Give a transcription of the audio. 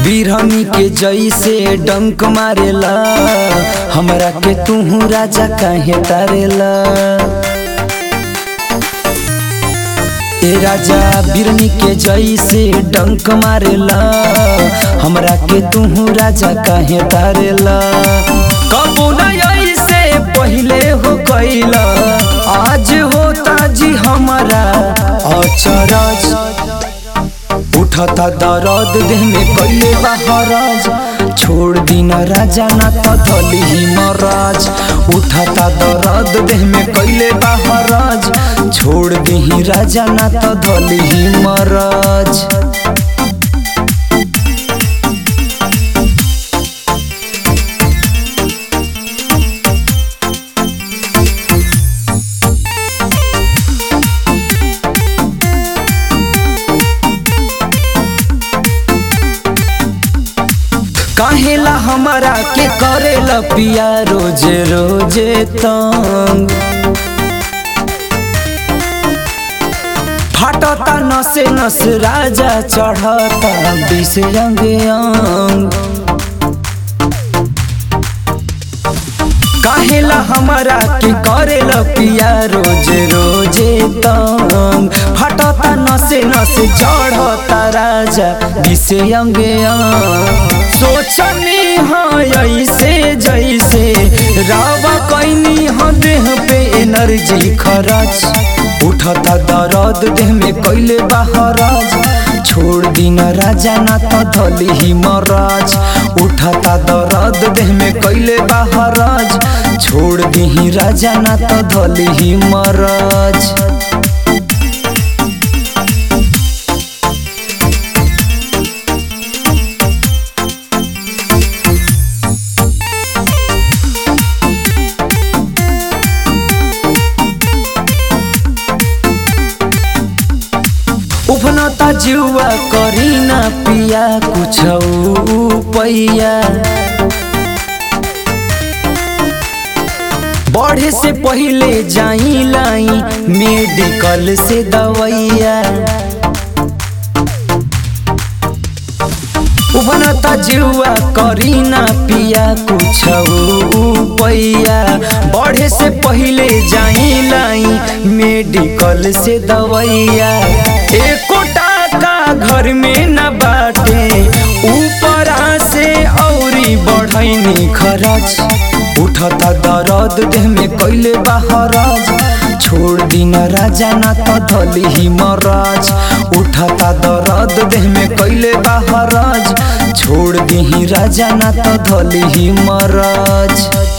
बिरहनी के जैसे डंक मारेला हमरा के तू राजा काहे तारेला ए राजा बिरनी के जैसे डंक मारेला हमरा के तू राजा काहे तारेला कबू न ऐसे पहिले हो कैला आज होता जी हमारा अचरज उठता दर्द देह में कैले बहराज छोड़ दीना राजा ना तो धली ही महाराज उठता दर्द देह में कैले बहराज छोड़ दी राजा ना तो धली ही महाराज काहेला हमारा के करेला पिया रोजे रोजे तंग फाटता नसे नस राजा चढ़ता बिस अंग अंग काहेला हमारा के करेला पिया रोजे रोजे तंग फटता नसे नसे चढ़ता राजा दिसे अंगे अंग सोचनी हाँ ऐसे जैसे रावा कैनी हाँ देह पे एनर्जी खरच उठता दर्द देह में कैले बहराज छोड़ दीना राजा ना तो धली ही महाराज उठता दर्द देह में कैले बहराज छोड़ दी राजा ना तो धली ही महाराज उफनता जुआ करी ना पिया कुछ पैया बढ़े से पहले जाई लाई मेडिकल से दवैया उफनता जुआ करी ना पिया कुछ पैया बढ़े से पहले जाई लाई मेडिकल से दवैया एको टाका घर में न बाटे ऊपरा से औरी बढ़ैनी खरच उठता दर्द देह में कैले बहराज छोड़ दीना राजा ना तो धली ही महाराज उठता दर्द देह में कैले बहराज छोड़ दी राजा ना तो धली ही महाराज